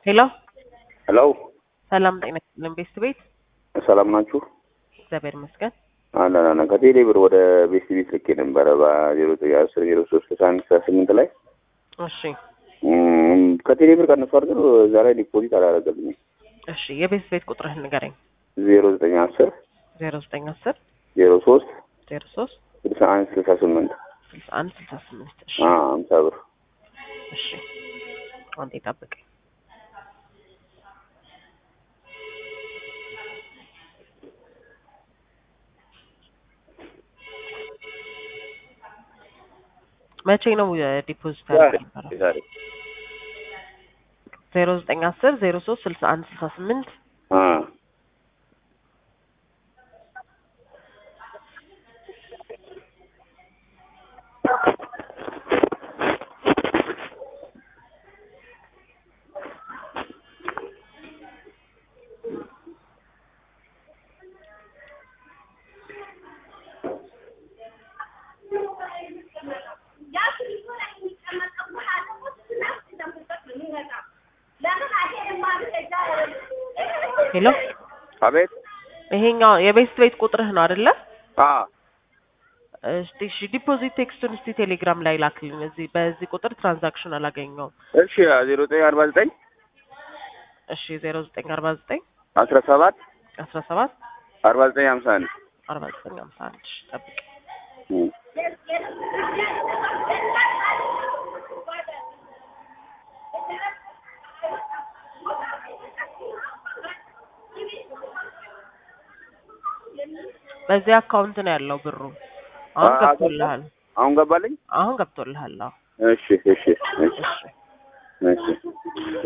ሄሎ ሄሎ ሰላም ጤና ይስጥልን ቤስት ቤት ሰላም ናችሁ? እግዚአብሔር ይመስገን። አለን አለን። ከቴሌ ብር ወደ ቤስት ቤት ልኬ ነበረ በዜሮ ዘጠኝ አስር ዜሮ ሶስት ስልሳ አንድ ስልሳ ስምንት ላይ እሺ እም፣ ከቴሌ ብር ቀንሶ አድርገን እዛ ላይ ዲፖዚት አላደረገልኝም። እሺ የቤስት ቤት ቁጥርህን ንገረኝ። ዜሮ ዘጠኝ አስር ዜሮ ዘጠኝ አስር ዜሮ ሶስት ዜሮ ሶስት ስልሳ አንድ ስልሳ ስምንት ስልሳ አንድ ስልሳ ስምንት እሺ ሀምሳ ብር እሺ አንዴ ጠብቀኝ። መቼ ነው ዲፖዚት ያደረገው? ዛሬ ዜሮ ዘጠኝ አስር ዜሮ ሶስት ስልሳ አንድ ስልሳ ስምንት አ ሄሎ አቤት ይሄኛው የቤስት ቤት ቁጥርህ ነው አይደለ? አ እስቲ እሺ ዲፖዚት ቴክስቱን እስቲ ቴሌግራም ላይ ላክልኝ። እዚህ በዚህ ቁጥር ትራንዛክሽን አላገኘውም። እሺ ዜሮ ዘጠኝ አርባ ዘጠኝ እሺ ዜሮ ዘጠኝ አርባ ዘጠኝ አስራ ሰባት አስራ ሰባት አርባ ዘጠኝ ሀምሳ አንድ አርባ ዘጠኝ ሀምሳ አንድ እሺ ጠብቅ። እም። በዚህ አካውንት ነው ያለው ብሩ። አሁን አ- ገብቶልሃል። አሁን ገባልኝ። አሁን ገብቶልሃል። አዎ እሺ እሺ እሺ እሺ እሺ